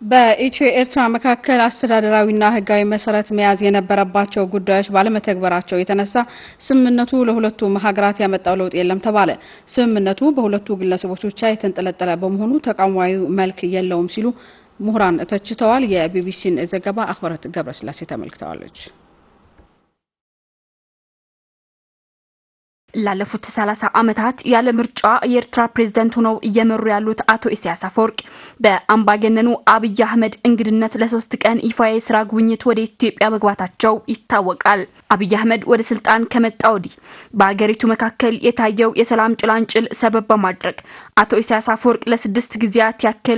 በኢትዮ ኤርትራ መካከል አስተዳደራዊና ሕጋዊ መሰረት መያዝ የነበረባቸው ጉዳዮች ባለመተግበራቸው የተነሳ ስምምነቱ ለሁለቱም ሀገራት ያመጣው ለውጥ የለም ተባለ። ስምምነቱ በሁለቱ ግለሰቦች ብቻ የተንጠለጠለ በመሆኑ ተቋማዊ መልክ የለውም ሲሉ ምሁራን ተችተዋል። የቢቢሲን ዘገባ አክብረት ገብረስላሴ ተመልክተዋለች። ላለፉት ሰላሳ ዓመታት ያለ ምርጫ የኤርትራ ፕሬዝደንት ሆነው እየመሩ ያሉት አቶ ኢሳያስ አፈወርቅ በአምባገነኑ አብይ አህመድ እንግድነት ለሶስት ቀን ይፋ የስራ ጉብኝት ወደ ኢትዮጵያ መግባታቸው ይታወቃል። አብይ አህመድ ወደ ስልጣን ከመጣ ወዲህ በሀገሪቱ መካከል የታየው የሰላም ጭላንጭል ሰበብ በማድረግ አቶ ኢሳያስ አፈወርቅ ለስድስት ጊዜያት ያክል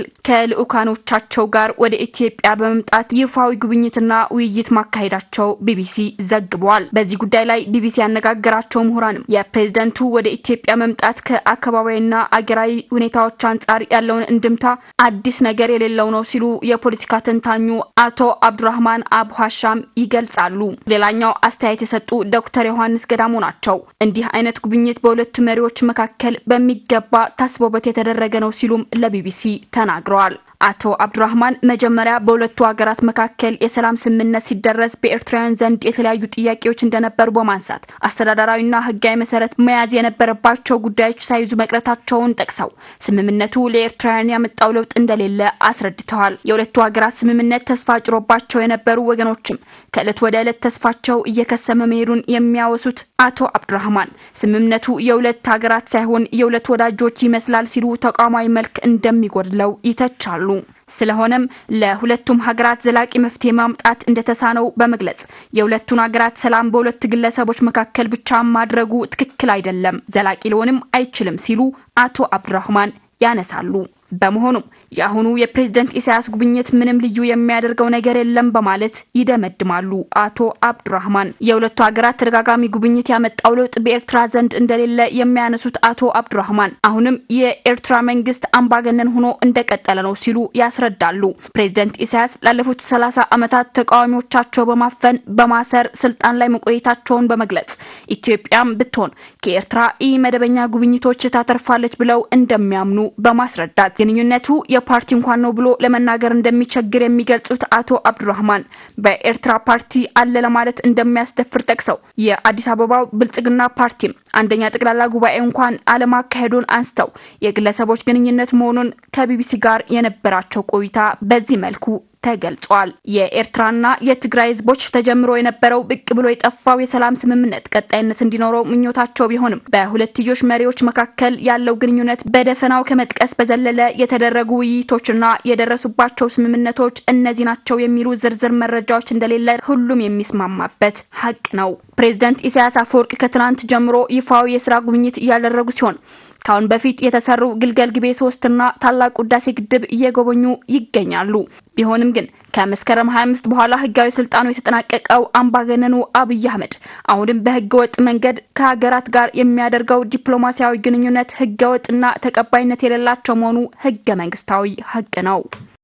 ከልዑካኖቻቸው ጋር ወደ ኢትዮጵያ በመምጣት ይፋዊ ጉብኝትና ውይይት ማካሄዳቸው ቢቢሲ ዘግቧል። በዚህ ጉዳይ ላይ ቢቢሲ ያነጋገራቸው ምሁራንም የፕሬዝደንቱ ወደ ኢትዮጵያ መምጣት ከአካባቢያዊና አገራዊ ሁኔታዎች አንጻር ያለውን እንድምታ አዲስ ነገር የሌለው ነው ሲሉ የፖለቲካ ተንታኙ አቶ አብዱራህማን አቡ ሀሻም ይገልጻሉ። ሌላኛው አስተያየት የሰጡ ዶክተር ዮሐንስ ገዳሙ ናቸው። እንዲህ አይነት ጉብኝት በሁለቱ መሪዎች መካከል በሚገባ ታስቦበት የተደረገ ነው ሲሉም ለቢቢሲ ተናግረዋል። አቶ አብዱራህማን መጀመሪያ በሁለቱ ሀገራት መካከል የሰላም ስምምነት ሲደረስ በኤርትራውያን ዘንድ የተለያዩ ጥያቄዎች እንደነበሩ በማንሳት አስተዳደራዊና ሕጋዊ መሰረት መያዝ የነበረባቸው ጉዳዮች ሳይዙ መቅረታቸውን ጠቅሰው ስምምነቱ ለኤርትራውያን ያመጣው ለውጥ እንደሌለ አስረድተዋል። የሁለቱ ሀገራት ስምምነት ተስፋ ጭሮባቸው የነበሩ ወገኖችም ከእለት ወደ ዕለት ተስፋቸው እየከሰመ መሄዱን የሚያወሱት አቶ አብዱራህማን ስምምነቱ የሁለት ሀገራት ሳይሆን የሁለት ወዳጆች ይመስላል ሲሉ ተቋማዊ መልክ እንደሚጎድለው ይተቻሉ። ስለሆነም ለሁለቱም ሀገራት ዘላቂ መፍትሄ ማምጣት እንደተሳነው በመግለጽ የሁለቱን ሀገራት ሰላም በሁለት ግለሰቦች መካከል ብቻ ማድረጉ ትክክል አይደለም፣ ዘላቂ ሊሆንም አይችልም ሲሉ አቶ አብዱራህማን ያነሳሉ። በመሆኑም የአሁኑ የፕሬዝደንት ኢሳያስ ጉብኝት ምንም ልዩ የሚያደርገው ነገር የለም በማለት ይደመድማሉ አቶ አብዱራህማን። የሁለቱ ሀገራት ተደጋጋሚ ጉብኝት ያመጣው ለውጥ በኤርትራ ዘንድ እንደሌለ የሚያነሱት አቶ አብዱራህማን አሁንም የኤርትራ መንግስት አምባገነን ሆኖ እንደቀጠለ ነው ሲሉ ያስረዳሉ። ፕሬዝደንት ኢሳያስ ላለፉት ሰላሳ ዓመታት ተቃዋሚዎቻቸው በማፈን በማሰር ስልጣን ላይ መቆየታቸውን በመግለጽ ኢትዮጵያም ብትሆን ከኤርትራ ኢ መደበኛ ጉብኝቶች ታተርፋለች ብለው እንደሚያምኑ በማስረዳት ግንኙነቱ የፓርቲ እንኳን ነው ብሎ ለመናገር እንደሚቸግር የሚገልጹት አቶ አብዱራህማን በኤርትራ ፓርቲ አለ ለማለት እንደሚያስደፍር ጠቅሰው የአዲስ አበባው ብልጽግና ፓርቲም አንደኛ ጠቅላላ ጉባኤ እንኳን አለማካሄዱን አንስተው የግለሰቦች ግንኙነት መሆኑን ከቢቢሲ ጋር የነበራቸው ቆይታ በዚህ መልኩ ተገልጿል። የኤርትራና የትግራይ ህዝቦች ተጀምሮ የነበረው ብቅ ብሎ የጠፋው የሰላም ስምምነት ቀጣይነት እንዲኖረው ምኞታቸው ቢሆንም በሁለትዮሽ መሪዎች መካከል ያለው ግንኙነት በደፈናው ከመጥቀስ በዘለለ የተደረጉ ውይይቶችና የደረሱባቸው ስምምነቶች እነዚህ ናቸው የሚሉ ዝርዝር መረጃዎች እንደሌለ ሁሉም የሚስማማበት ሀቅ ነው። ፕሬዝደንት ኢሳያስ አፈወርቅ ከትናንት ጀምሮ ይፋዊ የስራ ጉብኝት እያደረጉ ሲሆን ካሁን በፊት የተሰሩ ግልገል ግቤ ሶስትና ታላቁ ህዳሴ ግድብ እየጎበኙ ይገኛሉ። ቢሆንም ግን ከመስከረም 25 በኋላ ህጋዊ ስልጣኑ የተጠናቀቀው አምባገነኑ አብይ አህመድ አሁንም በህገ ወጥ መንገድ ከሀገራት ጋር የሚያደርገው ዲፕሎማሲያዊ ግንኙነት ህገ ወጥና ተቀባይነት የሌላቸው መሆኑ ህገ መንግስታዊ ሀቅ ነው።